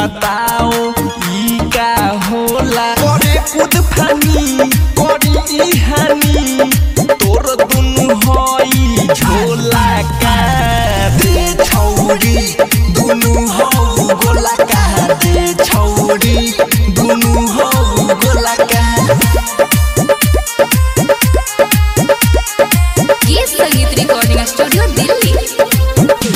बताओ ई का होला करे कूद फानी करी ई हानि तोर दुनु हई झोला का दे छौरी दुनु हौ गोला का दे छौरी दुनु हौ गोला का गीत संगीत रिकॉर्डिंग स्टूडियो दिल्ली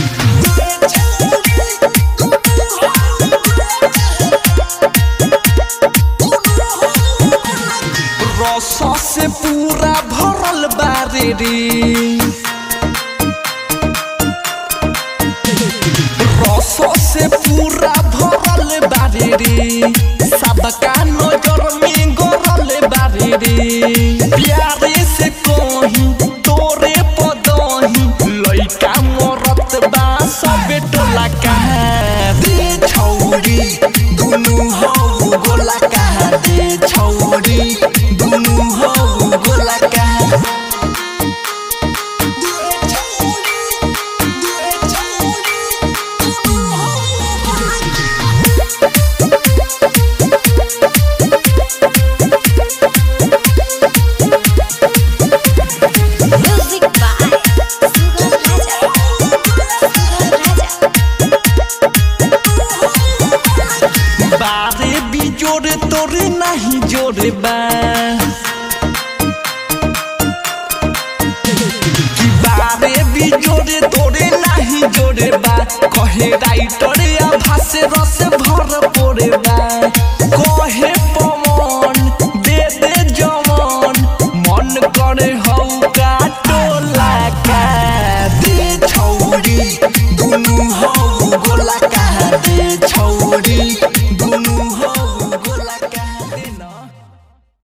रस से पूरा भरल बारे रे रस से पूरा भरल बारे रे सबका नजर में गरल बारे रे प्यारे से कही तोरे पदही लइका मरत बा सबे टोला कहा दे छौरी दुनु हौ गोला कहा दे छौरी दुनु हौ गोला कहा म्यूजिक बाय सुगम राजा सुगम राजा बारे भी जोरे तोरे नहीं जोरे बा कि बारे भी जोरे तोरे नहीं जोरे बा कहे राइटर या भाषे रस भर पोरे बा कहे पवन दे दे जमन मन करे हौ का टोला का दे छौरी दुनु हौ गोला का दे छौरी दुनु हौ